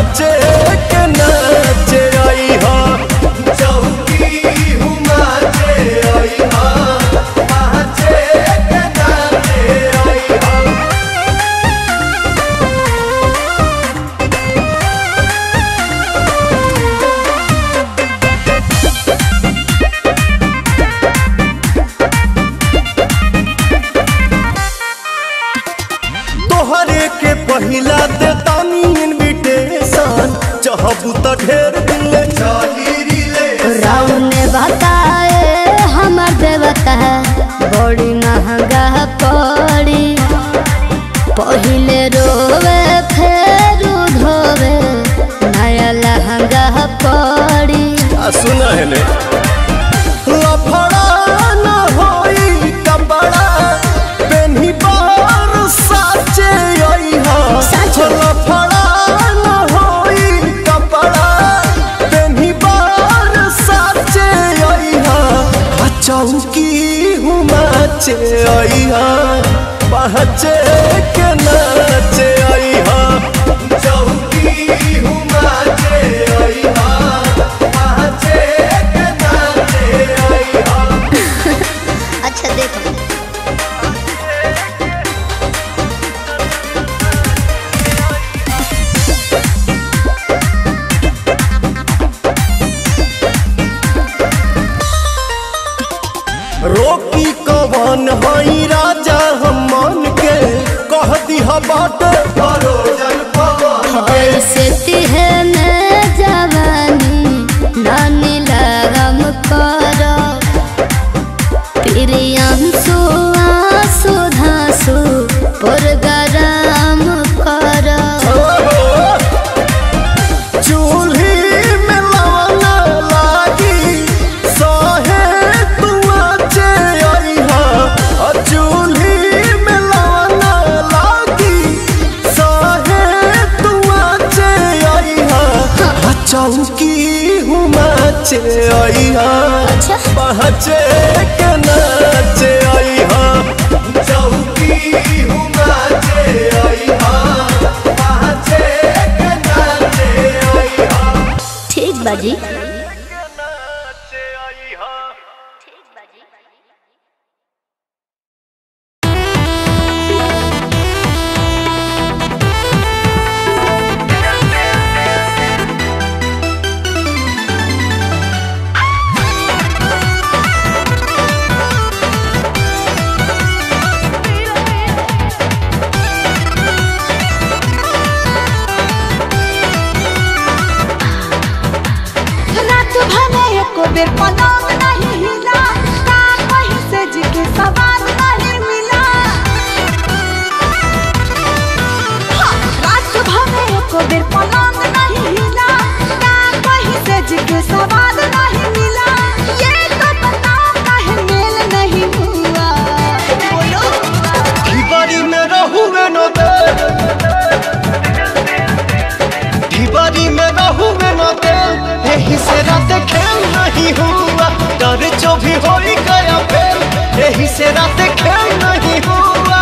पहचे के नाचे आई हा चौकी हुमाचे आई हा पहचे के नाचे आई हा तोहरे के पहिला दे तानी इनविटेशन चाहबू त ढेर दिन ले चली रिले राम ने बताए हमार देवता बड़ी महंगा पड़ी पहिले रोवे फेर धोवे नया लहंगा पड़ी आ सुना है ले लफड़ा न होई कपड़ा पेन्ही बार साचे आई हा साचे। लफड़ा न होई कपड़ा पेन्ही बार साचे आई हा आ चौकी हुमाचे आई हा पहचे के नाचे आई हा चौकी हुमाचे आई हा पहचे के नाचे आई हा अच्छा देखो रोकी कवन हई राजा हम मन के कह दिहा बाट भरोजन पवन ऐसे तिहे में जवानी नानी लगम करो प्रियंसु आंसू धांसू पुरगराम करो चूल्ही में लवना लागी सहे तुआ चे आई हा आ चूल्ही में लवना लागी सहे तुआ चे आई हा आ चौकी हुमा चे आई हा अच्छा पहचे के नाचे आई हा चौकी हुमाचे आई हा पहचे के नाचे आई हा ठीक बाजी नाचे आई हा रात भले एको बेर पलंग नहीं हिला का कहीं से जी के सवाल नहीं मिला हाँ, रात भले एको बेर पलंग नहीं हिला का कहीं से जी के सवाल नहीं मिला ये तो बताओ काहे मेल नहीं हुआ बोलो ढिबारी में रहुए न दे ढिबारी में रहुए न दे यही से रात खेल नहीं हुआ डर जो भी हो गया फेल यही से रात खेल नहीं हुआ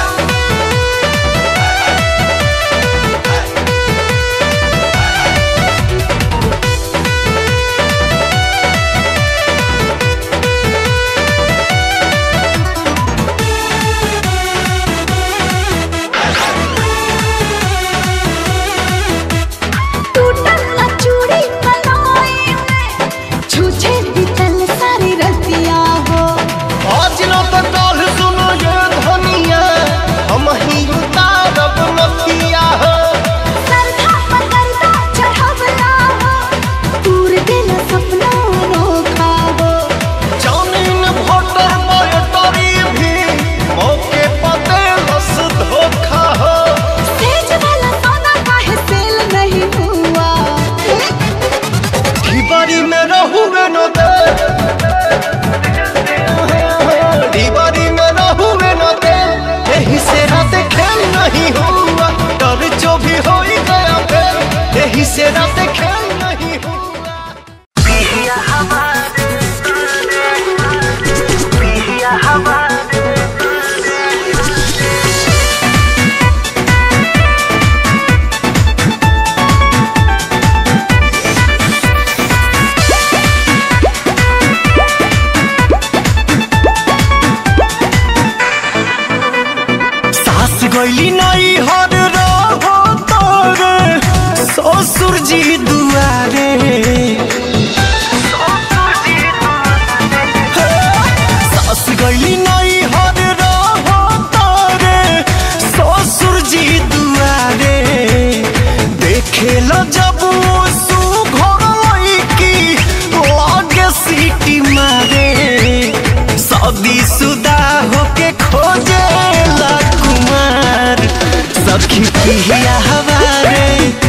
टूटल ना चूड़ी कलाई में छूछे बिचल सारी रतिया हो आज न तो कल सुनो ये ससुर जी दुआरे सास गईली नहीं हर रहो तारे ससुर जी दुआरे देखे ल जब सु घर की लागे सीटी मारे शादी सुदा होके खोजे ला कुमार सखी पिया हवारे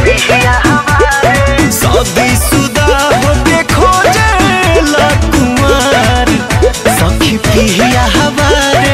शादी सुदा होके खोजे ला कुमार सखी पिया हवारे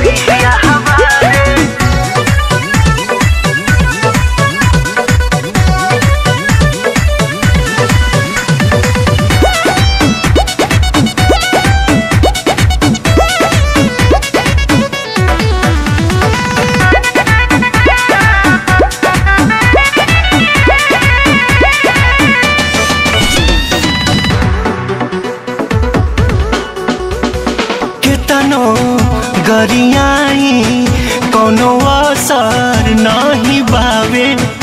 केतनो गरियाई कोनो असर नहीं बावे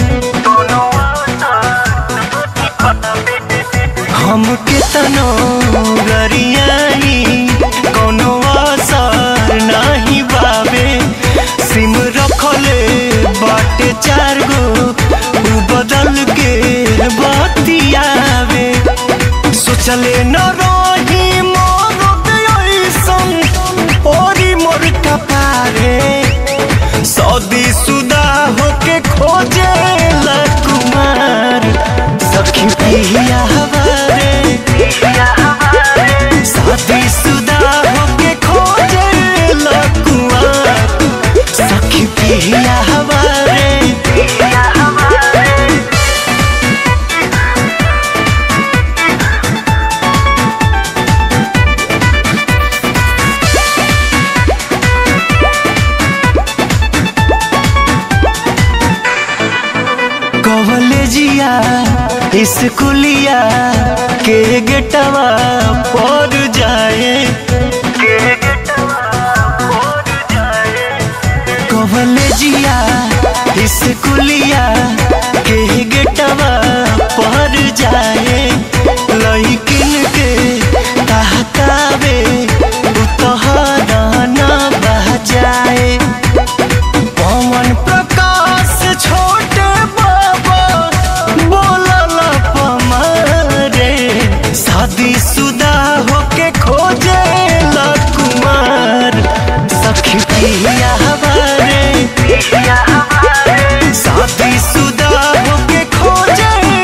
हम केतनो गरियाई कोनो असर नहीं बावे सिम रखले बाटे चार गो उ बदल के बतियावे सोचले न रही मोर ऐसन ओरी मोर कपारे सदी सुदा होके खोजे ला कुमार सखी पिया हवारे शादी सुदा होके खोजे ला कुमार सखी पिया हवारे कॉलेजिया स्कूलिया के गेटवा पर जाए कॉलेजिया स्कूलिया के गेटवा पर जाए लइकिन के कहकावे उतहरा न बजाए पवन प्रकाश छोटे बाबा बोलल पमारे शादी सुदा होके खोजे ला कुमार सखी पिया हमारे शादी सुदा होके खोजे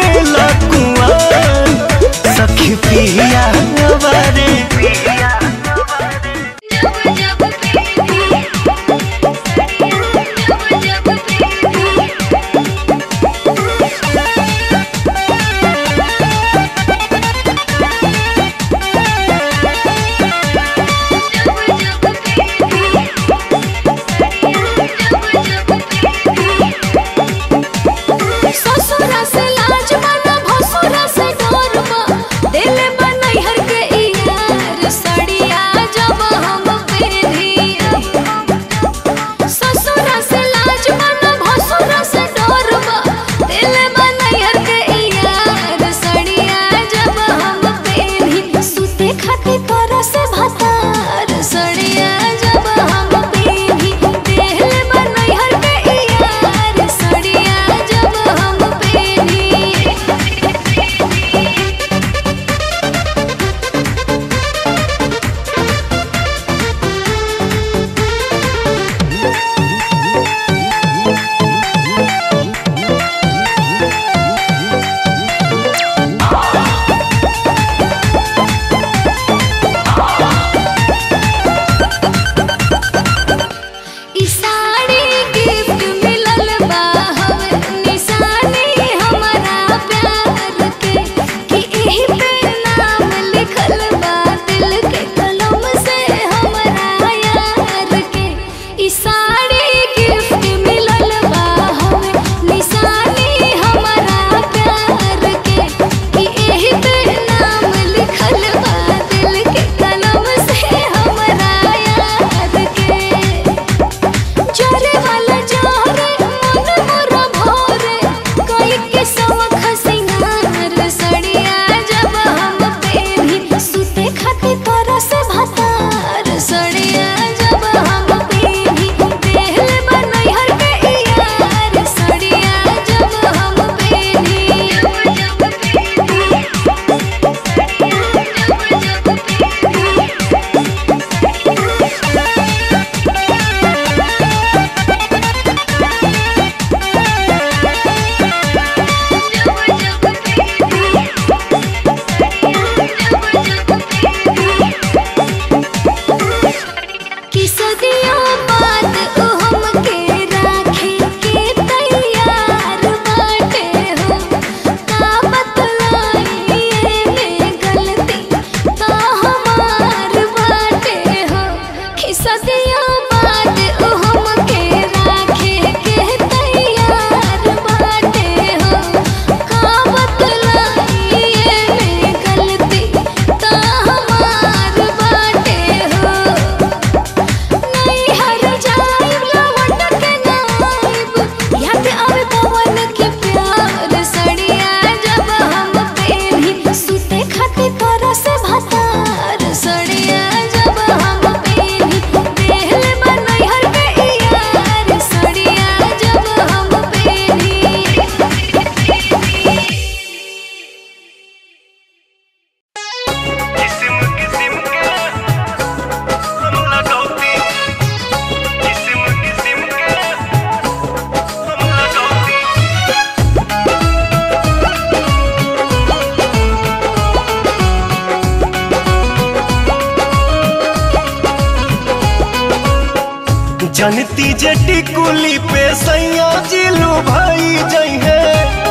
जनती जे टिकुली पे सैया जिलू भाई जई है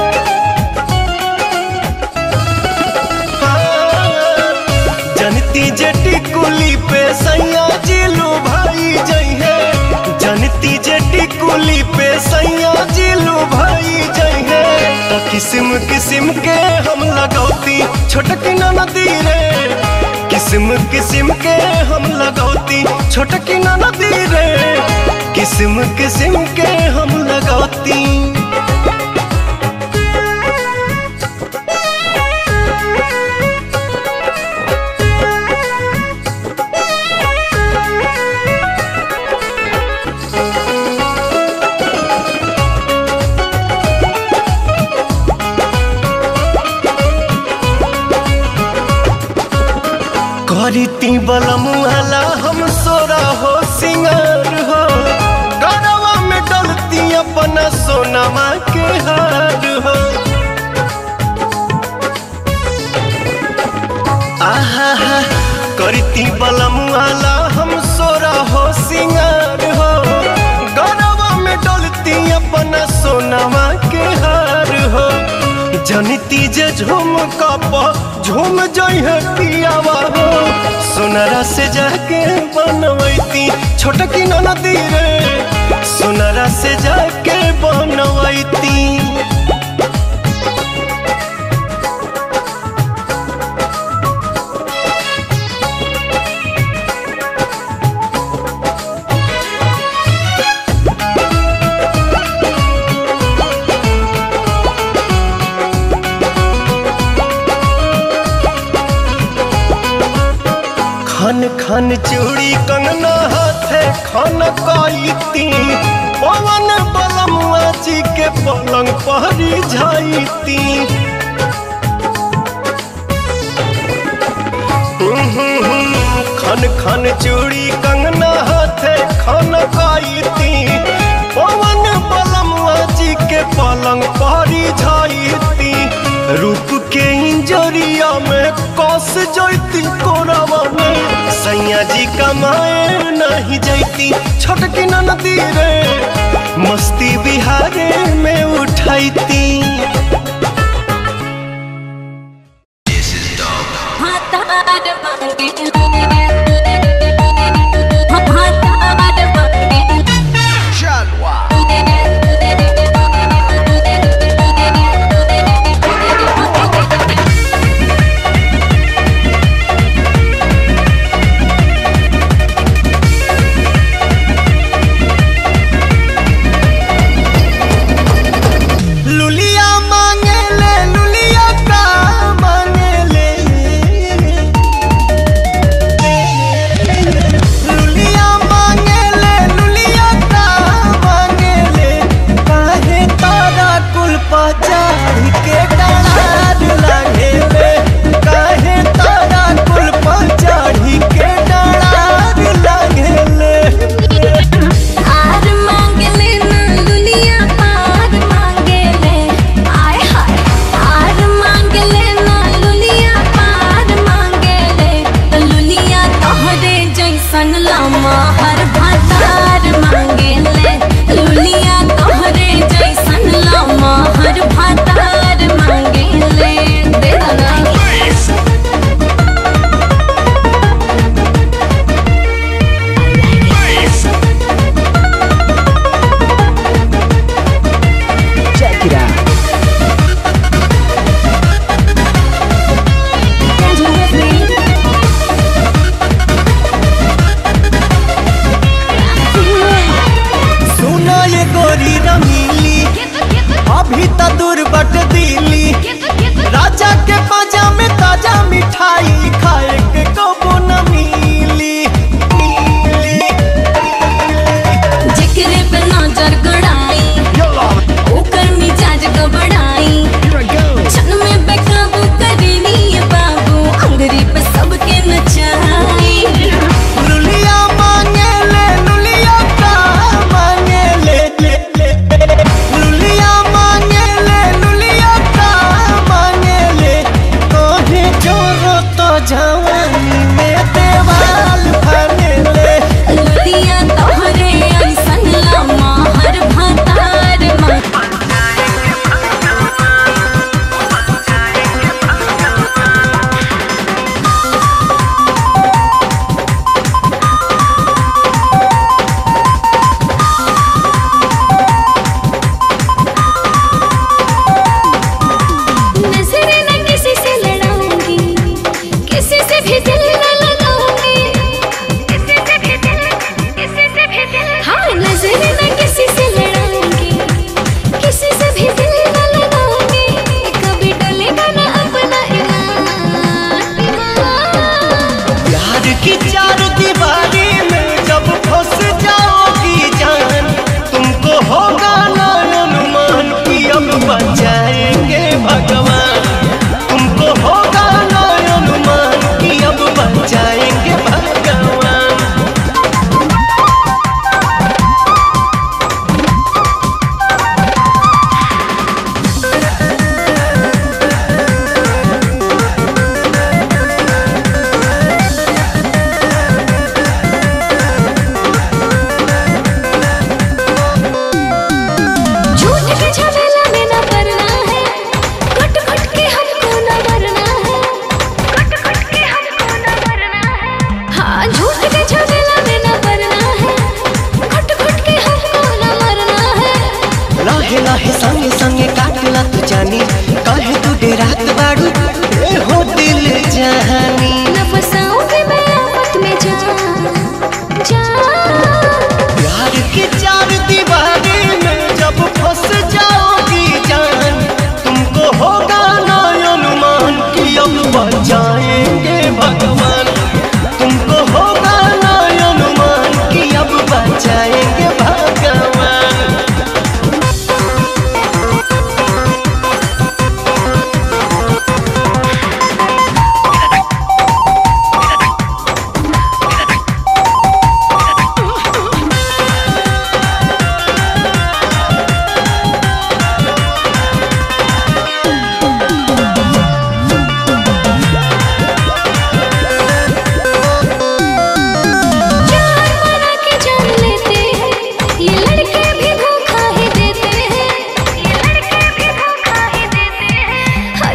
जनती जे टिकुली पे सैया जिलू भाई जई है जनती जे टिकुली पे सैया जिलू भाई जई है तो किस्म किस्म के हम लगौती छोटकी नदी रे किस्म किस्म के हम लगौती छोटकी नदी रे किस्म किस्म के हम लगौती करीती बलमुआला हम सोरा हो सिंगार हो गरवा में डलती अपना सोनमा के हार हो आहा हा करती बलमुआला हम सोरा हो सिंगार हो गरवा में डलती अपना सोनमा के हार हो जनिती जे झूम कप झूम जइहे पियावा हो सोनरा से जाके बनवैती छोटकी नदी रे सोनरा से जाके बनवैती खन खन चूड़ी कंगना हाथे खन काईती पवन बलमुआ जी के पलंग पहरी जाईती खन खन चूड़ी कंगना हाथे खन काईती पवन बलमुआ जी के पलंग पहरी जाईती रूप के इंजरिया में कस जैती कोरावा में सैया जी कमाए नहीं जैती छोटकी नदी रे मस्ती बिहारे में उठैती लुलिया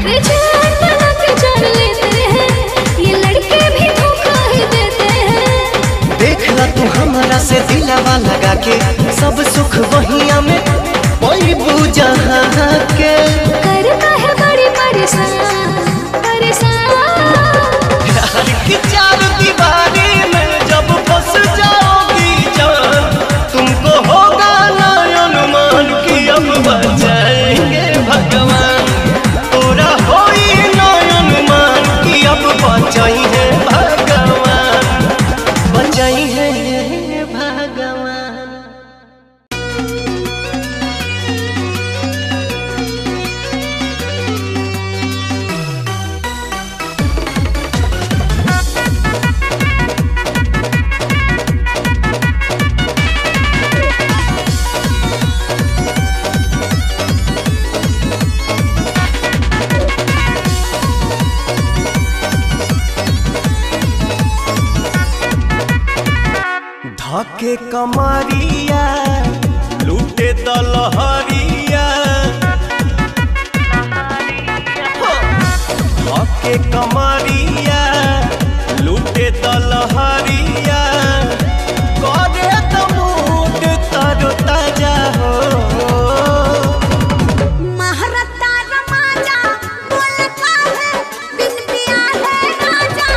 अरे जान बना के जान लेते हैं ये लड़के भी धोखा ही देते हैं देख ला तू हमारा से दिलावा लगा के सब सुख वहिया में कोई बूझा के करता है बड़ी परेशान परेशान प्यार की चार दीवारी में जब फंस जाओगी जान तुमको होगा ना अनुमान कि अब बचाएंगे भगवान पूरा होई ना अनुमान कि अब बचाई है भगवान बचाई है भगवान धके कमरिया लूटे दलहरिया धके कमरिया लूटे दलहरिया करे त मूड तरो ताजा हो महारता रमाजा बोल का है बिन पिया है राजा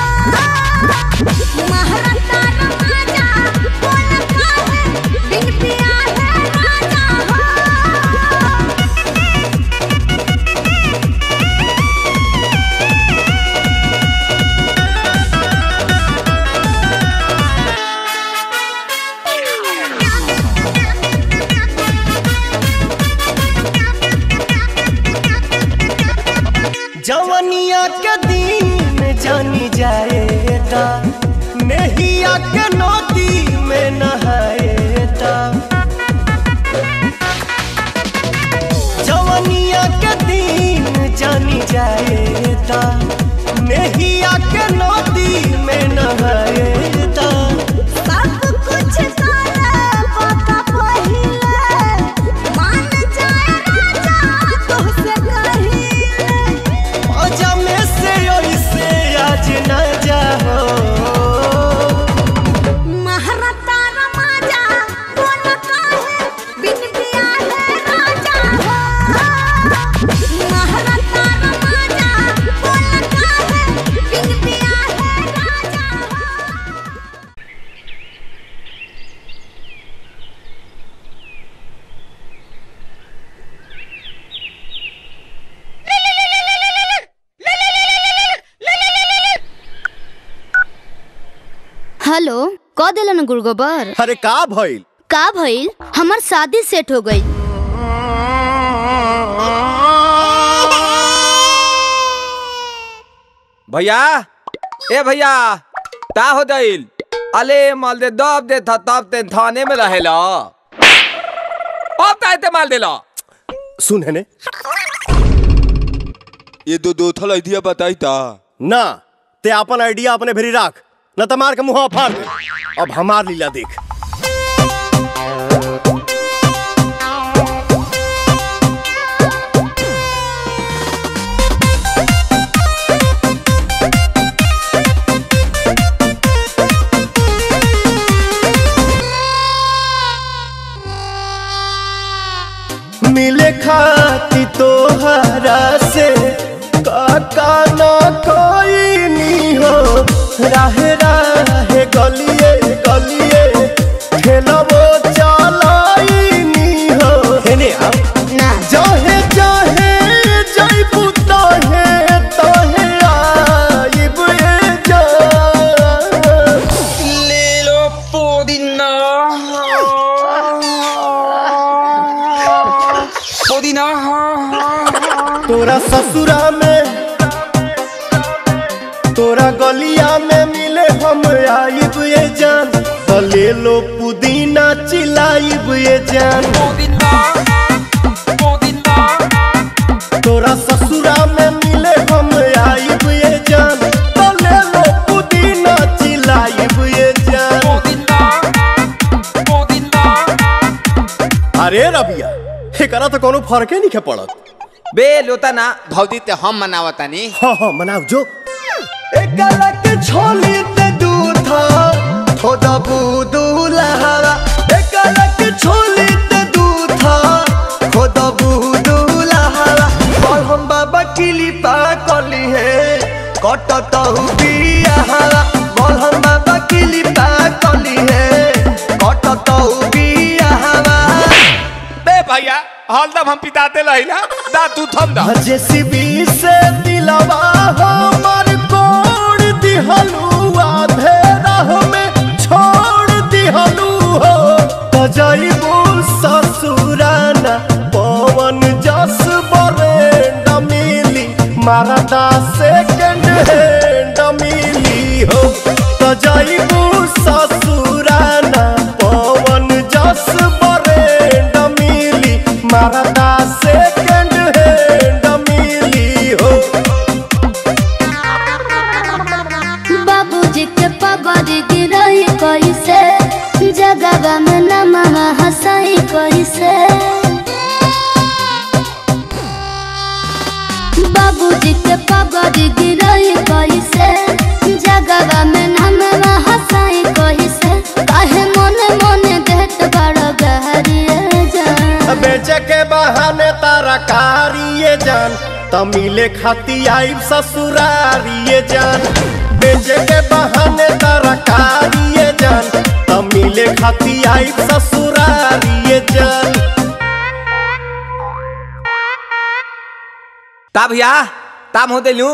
महारता रमाजा बोल का है बिन पिया है राजा जवनिया के दिन जानी जाएता नहिया के नदी में नहाएता जवनिया के दिन जानी जाएता नहिया के नदी में नहाएता सब कुछ करे पका पहिले मान जाए राजा तोहसे कहिले मजा में से ऐसे आज न जाओ महारता रमाजा बोल का है बिन पिया है राजा महारता रमाजा बोल का है बिन पिया है राजा हेलो क दिलन गुड़गोबर अरे का भइल का भइल हमार शादी सेट हो गई भैया ए भैया ता हो दिल अले माल दे दब दे था तब ते थाने में रहेला अब ताते माल देला सुन है ने ये दो दो थल आइडिया बताई ता ना ते अपन आइडिया अपने भेरी राख न त मार के मुंह फाड़ दे अब हमार लीला देख मिले खाती तोहरा से काका ना कोई नी हो राहे राहे गलिए गलिए ठेलबो चलाई नी हो हेने आप ना जाहे जाहे जाइबू तहे तहे आइब ए जा ले लो पुदीना पुदीना तोरा ससुरा में तोरा गलिया में मिले हम आइब ये जान तो ले लो पुदीना चिलाइब ये जान पुदीना पुदीना तोरा ससुरा में मिले हम आइब ये जान तो ले लो पुदीना चिलाइब ये जान पुदीना पुदीना अरे रबिया एकरा तो कोनो फर्के नहीं के पड़त बे लोता ना भौजी ते हम मनावतानी हाँ हाँ मनाओ जो एकलक छोली ते दूधा थोड़ा बूदू लहरा एकलक छोली ते दूधा थोड़ा बूदू लहरा और हम बाबा किली पा कली है कटत बिया हरा और हम बाबा किली पा कली है कटत बिया हरा बे भैया हरदम हम पिताते रहिला दा तू थम दा जेसीबी से दिलवा हमर कोड़ दिहलू आधेरा में छोड़ दिहलू हो तजैबू ससुराना पवन जस बरेंड मिली मारदा सेकंड हैंड मिली हो तजैबू ससुराना पवन जस बरेंड मिली मारदा सेकंड हैंड मिली हो बाबूजी के पगड़ गिरही कैसे जगवा में नमवा हंसाई कैसे बाबूजी के पगड़ गिरही कैसे जगवा में नमवा हंसाई कैसे काहे मोने मोने देत बड़ गहरिए जान बेचे के बहाने तारा कारिए जान तमिले खाती आई ससुरारिए जान बेचे के बहाने तारा कारिए जान तमिले खाती आई ससुरारिए जान ता भैया ताम होते लू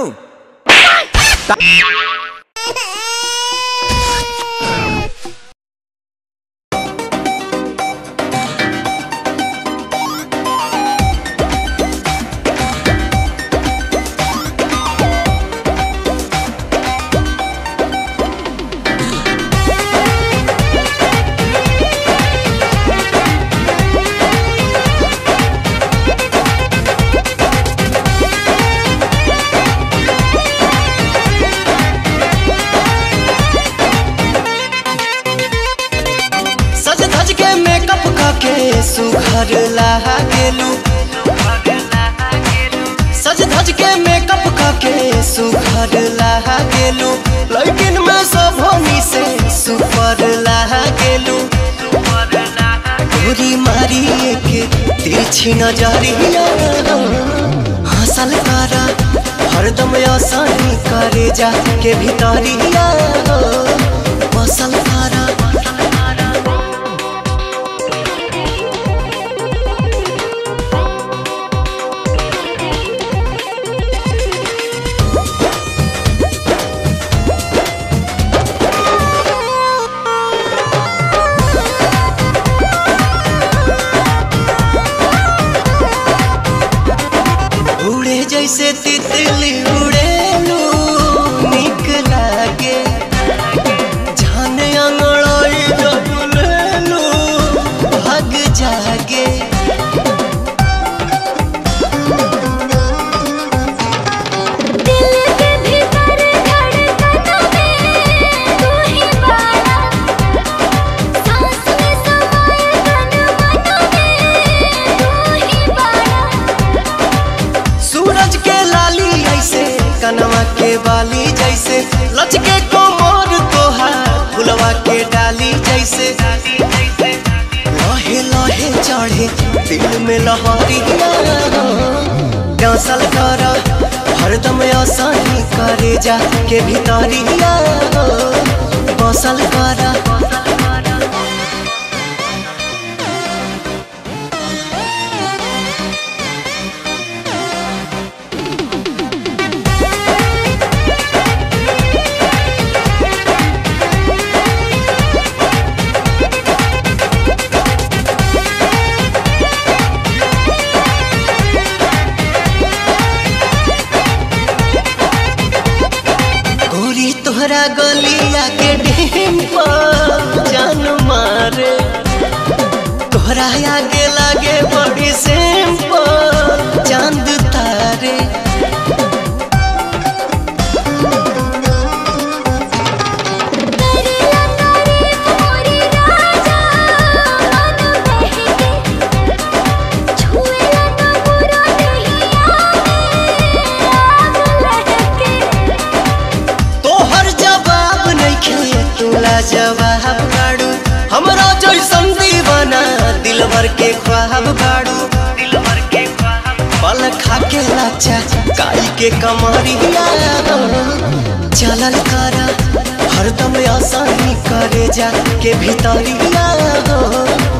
सज धज के मेकअप करके सुघर लागेलू सज धज के मेकअप करके सुघर लागेलू लेकिन मैं सब होनी से सुपर लागेलू गोरी मारी के तिरछी नजरिया हंसल करा हरदम आसानी करे जा के भीतरिया बसल करा उड़े जैसे तितली उड़ेलू निक लागे जान अंगड़ाई जब लेलू भाग जागे दिल के भीतर धड़कनों में तू ही बाड़ा सांस में समाए तन मनों में तू ही बाड़ा सूरज के लाली ऐसे कनवा के बाली जैसे लचके कोमर तोहार फुलवा के डाली जैसे लहे लहे चढ़े दिल में लहरिया डांसल कर हरदम आसानी करे जा के भीतरिया बसल कर गोरी तोहरा गलिया के डेम पर जान मारे तोहरा आगे लागे बड़ी सेम पर चांद तारे करेला तारीफ मोरी राजा मन बहके छुएला न बुरा नहीं भर के ख्वाब बाड़ू पल खा के लाचा काई के कमरिया चलल कर हरदम आसानी करे जा के भीतरिया